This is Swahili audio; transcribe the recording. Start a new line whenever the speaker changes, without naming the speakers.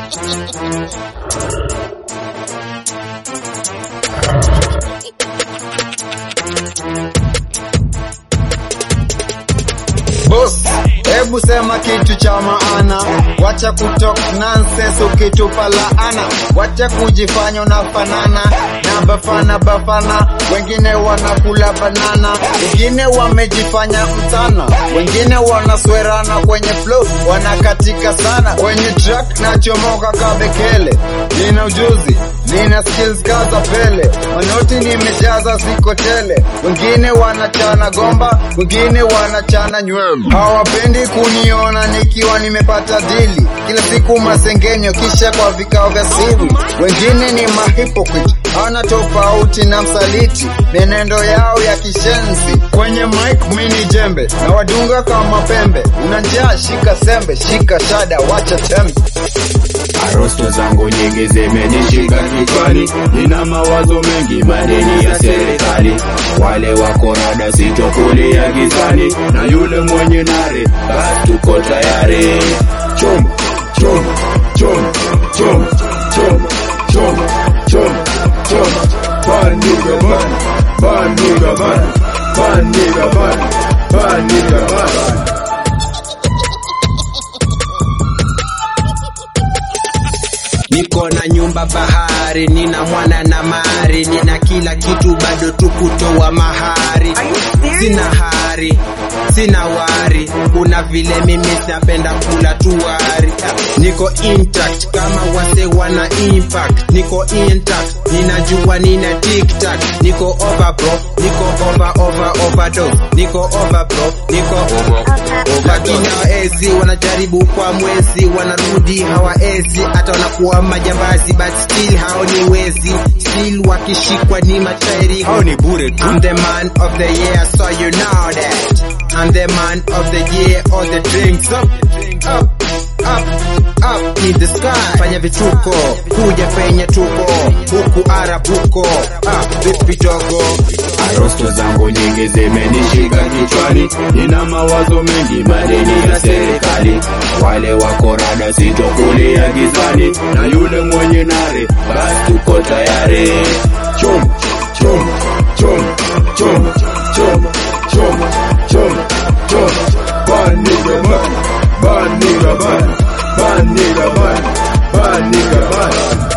Boss, hebu sema kitu cha maana, wacha kutalk nonsense ukitupa laana, wacha kujifanya unafanana na bafana bafana, wengine wanakula banana, wengine wamejifanya mtana, wengine wanaswerana kwenye flow, wanakatika sana kwenye track, nachomoka kabekele, nina ujuzi nina skills kaza pele, manoti nimejaza ziko tele, wengine wanachana gomba, wengine wanachana nywele, hawapendi kuniona nikiwa nimepata dili, kila siku masengenyo, kisha kwa vikao vya siri, wengine ni mahypocrite, hawana tofauti na msaliti, menendo yao ya kishenzi, kwenye mic mini jembe, na wadunga kama pembe, una njaa shika sembe, shika shada, wacha tembe.
Arosto zangu nyingi zimenishika kichwani, nina mawazo mengi, madeni ya serikali. Wale wako rada sitokulia gizani, na yule mwenye nare, basi tuko tayari. Choma, choma, choma, choma, choma, choma, choma, choma. Bad nigga bad, bad nigga bad, bad nigga bad, bad nigga bad.
Niko na nyumba bahari, nina mwana na mari, nina kila kitu bado tu kutoa mahari. Sina hari, sina wari, kuna vile mimi napenda kula tuwari. Niko intact kama wase wana impact, niko intact, ninajua nina tiktak, niko over bro, niko over over overdose, niko over bro, niko over lakini hawaezi, wanajaribu kwa mwezi, wanarudi hawaezi, hata wanakuwa majambazi, but still hao ni wezi, still wakishikwa ni matairi, hao ni bure tu. I'm the man of the year, so you know that. I'm the man of the year, all the drinks up, up, up, up in the sky. Fanya vituko, kuja penye tuko, huku arabuko, ah, vipi dogo?
Arosto zangu nyingi zimenishika kichwani, nina mawazo mengi, madeni ya serikali. Wale wako rada sitokulia gizani, na yule mwenye nare, basi tuko tayari. Choma, choma, choma, choma, choma, choma, choma, choma. Bad nigga bad, bad nigga bad, bad nigga bad, bad nigga bad.